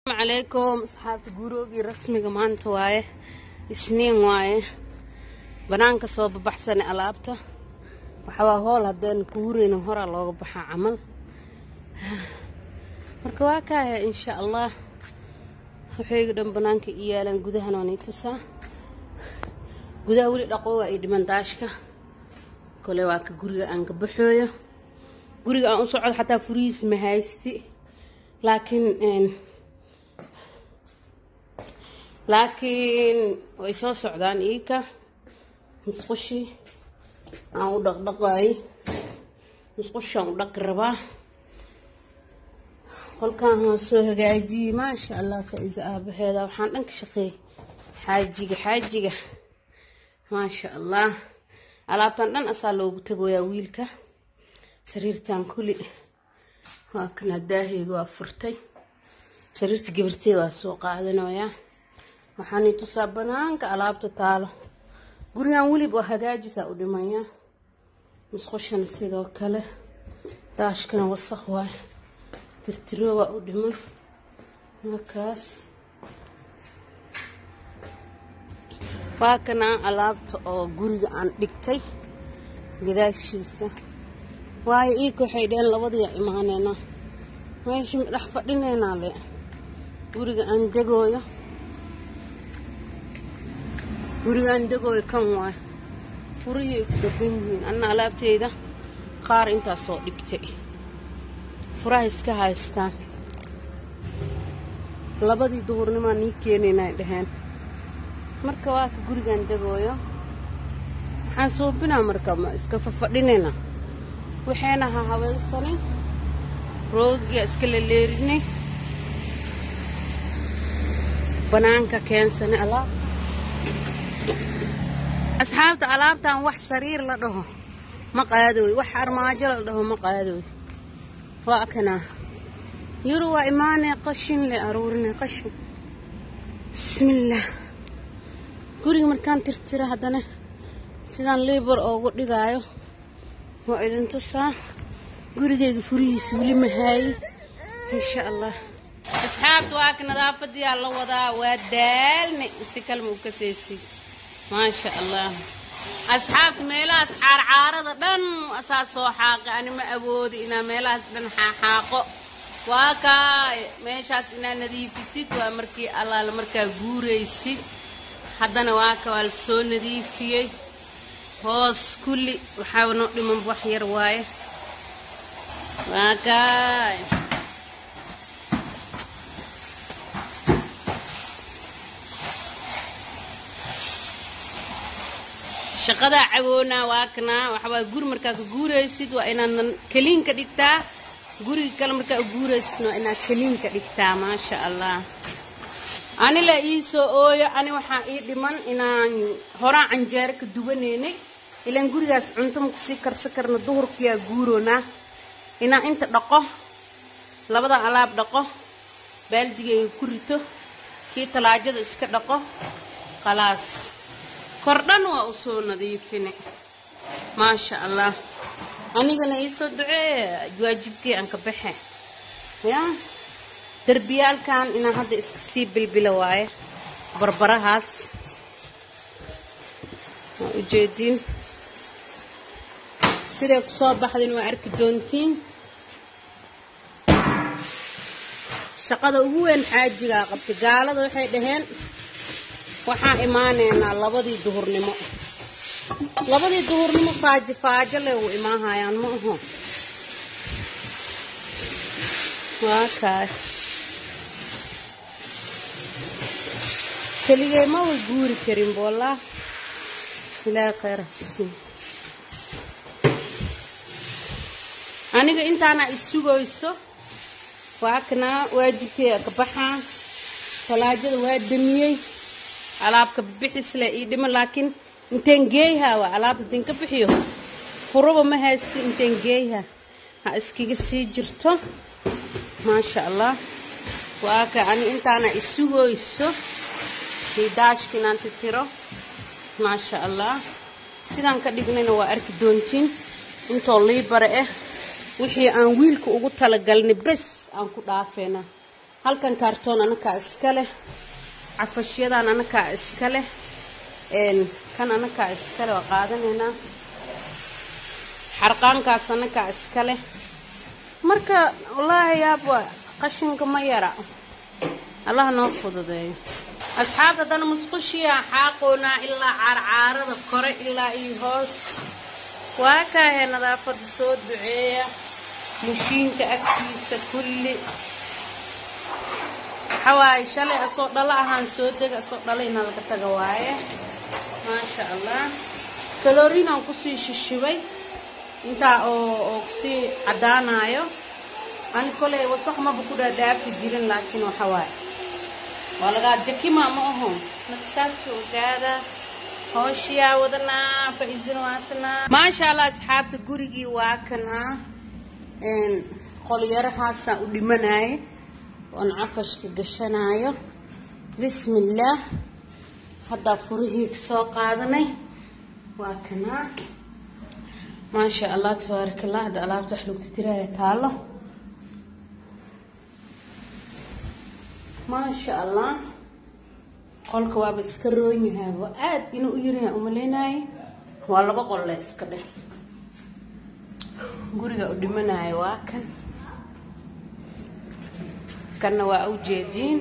calaykum asxaabta guroogii rasmiga maanta waaye isniin waaye banaanka soo babaxsane alaabta waxawaa hool haddeen kuureyna horaa looga baxaa camal marka waa kaaya insha allah waxayga dhan banaanka i yaalaan gudahan waa nii tusaa gudaha weli dhaqo waa ii dhiman daashka kole waa ka guriga aan ka baxooyo guriga aan u socdo xataa furihiis ma haysti laakiin laakiin way soo socdaan iika musqushii aan u dhaqdhaqaay musqushaan u dhaqi rabaa qolkaan waa soo hagaajiyey maasha allah faa-iisa aabaheeda waxaan dhan ka shaqeeyey xaajiga xaajiga maasha allah alaabtan dhan asaa loogu tagoyaa wiilka sariirtan kuli waa kana daaheyga waa furtay sariirta gabarteeda waa soo qaadanayaa waxaani tusaa banaanka alaabta taalo gurigan welib waa hagaajisaa u dhimaya musqushana sidoo kale daashkana wasaq waay tirtiro waa u dhiman markaas waa kana alaabta oo guriga aan dhigtay gadaashiisa waayo iika waxay dheheen labadiia imaaneynaa meesha dhex fadhineynaa le guriga aan degooyo guriga aan degooyo kan waay furihii ay ku dhagan yihiin anna alaabteyda qaar intaasoo dhigtay furaha iska haystaan labadii duhurnimaa nii keenaynay dhaheen marka waa ka gurigaan degooyo waxaan suubinaa marka ma iska fafadhinayna waxayna ha habaysanay roogiga iska laleerinay banaanka keensanay alaab asxaabta alaabtan wax sariir la dhaho ma qaadooy wax armaajo la dhaho ma qaadooy waa kanaa yuru waa imaanay qashin le aruurinay qashin bismillaah guriga markaan tirtira haddana sidaan liibar oogu dhigaayo waa idin tusaa gurigeyga furihiisa weli mahaayi insha allah asxaabta waa ka nadaafadiyaa la wadaa waa daalnay si kalma u kasaysid maasha allah asxaabta meelahaas caarcaarada dhan asaa soo xaaqay ani ma awoodi inaa meelahaas dhan xaaxaaqo waa kaa meeshaas inaa nadiifisid waa markii allaala markaa guuraysid haddana waa ka waa la soo nadiifiyey hoos kulli waxaa noo dhiman wax yar waaye waa kaay shaqadaa cawoonaa waa kanaa waxawaa guri markaa ka guuraysid waa inaad keliinka dhigtaa guriga kale markaa guuraysid waa inaad keliinka dhigtaa maasha allah ani la ii soo ooyo ani waxaa ii dhiman inaan horaan canjeero ka duwanaynay ilaan gurigaas cunto ma kusii karsan karna duhurkiyaa guuroonaa inaan inta dhaqo labada alaab dhaqo baaldigeyga ku rito kii talaajada iska dhaqo khalaas kordhan waa u soo nadiifine maasha allah anigana iisoo ducee waajibkii aan ka baxe yaa derbiyaalkan inaan hadda iska sii bilbila waaye barbarahaas waa ujeediin siday ku soo baxdayna waa arki doontiin shaqada ugu weyn xaajigaa qabtay gaalada waxay dhaheen waxaan imaaneynaa labadii duhurnimo labadii duhurnimo faajo faajo le u imaahayaan ma aho waa kaay keligay ma way guuri karin boolaa ilaahay khayr hasiin aniga intaana isugayso waa kanaa waajibkeega ka baxaa talaajada waa damiyey alaabka bixisle ii dhima laakiin inteen geeyhaa waa alaabta inteen ka bixiyo furaba ma haysti inteen geeyhaa ha iskaga sii jirto maasha allah waa ka ani intaana isugayso hidaashka inaan titiro maasha allah sidaan ka dhignayna waa arki doontiin intoo liibare ah wixii aan wiilka ugu talagalnay bes aan ku dhaafeynaa halkan kaartoon anakaa iska leh cafashyadan anakaa iska leh kan anakaa iska leh waa qaadanaynaa xarqaankaas anakaa iska leh marka wallaahi yaab waa qashinka ma yara allah noo fududeeyo asxaabta haddana musqushiyaa xaaqoonaa ilaa caarcaarada kore ilaa iyo hoos waa kaahee nadaafada soo duceeya mushiinka agtiisa kulli waxawaaye shalay asoo dhalo ahaan soo dega asoo dhalayna laga taga waaye maasha allah kaloriinaan kusii shishibay intaa oo oo kusii caddaanayo ani koley wasaq maba ku dhaadhaafi jirin laakiin waxa waaye waa lagaa jakima ma aho marka saas ogaada hooshiyaa wadanaa faiisina waatanaa maasha allah asxaabta gurigii waa kanaa qolyarahaasaan u dhimanaaye oon cafashka gashanaayo bismi illaah haddaa furihii soo qaadanay waa kanaa maasha allah tabaaraka allah hadda alaabta wax lagu titiraya taalo maasha allah qolka waaba iska roon yahay waa aada inuu u yaryahay umaleynaye waa laba qol le iska dheh guriga u dhimanayo waa kan kanna waa ujeediin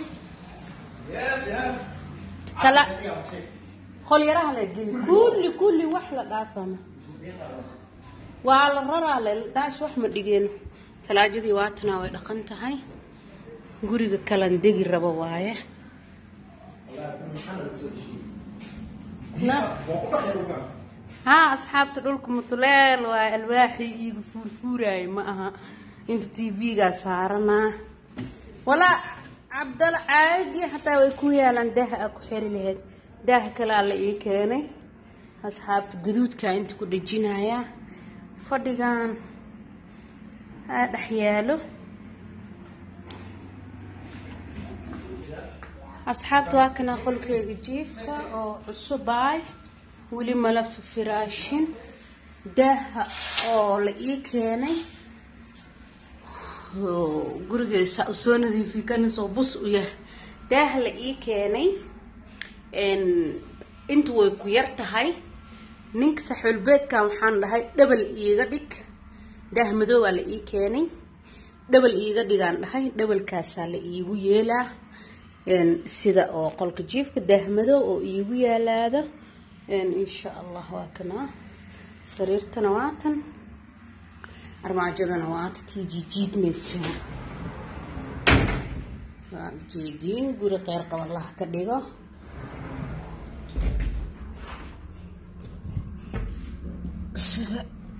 tala qolyaraha la geli kulli kulli wax la dhaafama waa la raraa le dhaash wax ma dhigeen talaajadii waatanaa way dhaqan tahay guriga kalan degi rabo waaye haa asxaabta dhulka mutuleel waa alwaaxii iiga fuurfuuraayo ma aha inta t v-gaa saaranaa walaa cabdal caagii xataa way ku yaalaan daaha a ku xiri lahayd daaha kalea la ii keenay asxaabta gaduudkaa inta ku dhejinayaa fadhigan aa dhex yaalo asxaabta waa kana qolkeyga jiifka oo cusubaay weli mala firaashin daaha oo la ii keenay gurigeesa soo nadiifi kanisoo bus u yahay daaha la ii keenay inta way ku yar tahay ninka saxuulbeedkan waxaan dhahay dhabal iiga dhig daah madoobaa la ii keenay dhabal iiga dhigaan dhahay dhabalkaasaa la iigu yeelaa sida oo qolka jiifka daahmadow oo iigu yaalaado insha allah waa kana sariirtana waatan armaajadana waata tii jiijiidmayso waa ujeediin guri qeyr qaban laha ka dhigo sida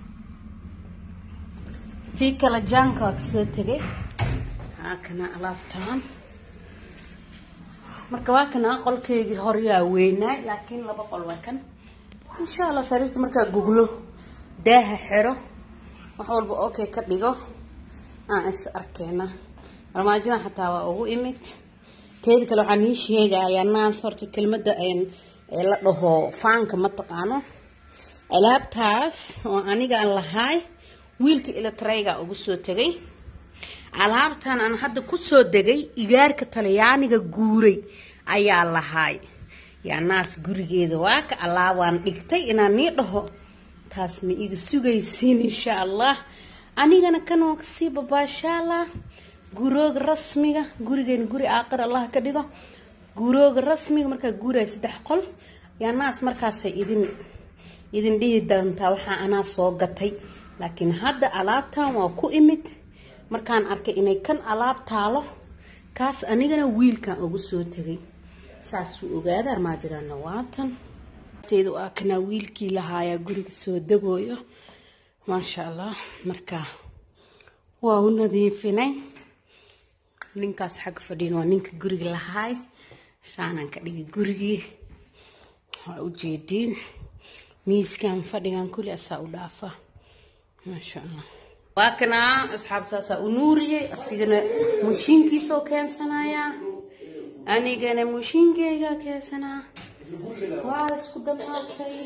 tii kale jaanka waa kasoo tegay haa kana alaabtaan marka waa kana qolkeygii horyaa weynaay laakiin laba qol waa kan insha allah sariirta markaa guglo daaha xero wax walba okay ka dhigo aan is arkeena armaajadan xataa waa ugu imid teeda kale waxaan ii sheegayaa naas horta kelmadda la dhaho faanka ma taqaano alaabtaas oo anigaan lahaay wiilka ilatrayga ugu soo tegay alaabtan aan hadda kusoo degay igaarka talyaaniga guuray ayaa lahaay yaa naas gurigeeda waa ka alaabaan dhigtay inaan nii dhaho taas ma iga sugaysiin insha allah anigana kan waa kasii babaashaalaa gurooga rasmiga gurigeena guri aaqir allah ka dhigo gurooga rasmiga markaa guuraya saddex qol yaa naas markaasay idin idin dhihi doontaa waxaa anaa soo gatay laakiin hadda alaabtan waa ku imid markaan arkay inay kan alaab taalo kaas anigana wiilkan ugu soo tegay saasuu ogaada armaajadana waatan teeda waa kanaa wiilkii lahaayaa guriga soo degooyo maasha allah marka waa u nadiifinay ninkaas xagga fadhiin waa ninka guriga lahaay saanaan ka dhigay gurigii waa ujeediin miiskan fadhigan kuli asaa u dhaafa maasha allah waa kanaa asxaabtaasaa u nuuriyey asigana mushiinkiisoo keensanayaa anigana mushiinkeygaa keensanaa waa isku dhammaatay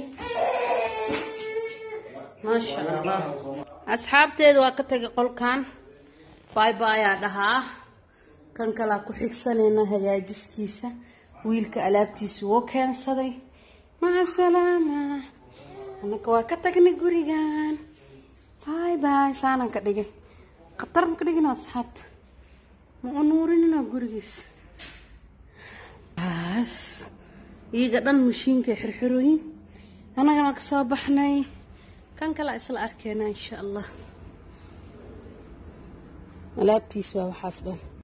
maasha allah asxaabteeda waa ka tagay qolkan bay bayaa dhahaa kan kalaa ku xigsanayna hagaajiskiisa wiilka alaabtiisa woo keensaday maca salaama annaka waa ka tagnay gurigan bay bay saanaan ka dhigay khatar ma ka dhigina asxaabta ma u nuurinina gurigiis baas iyaga dhan mashiinka xirxirooyin annagana ka soo baxnay kan kale isla arkeena insha allah alaabtiis waa waxaas dhan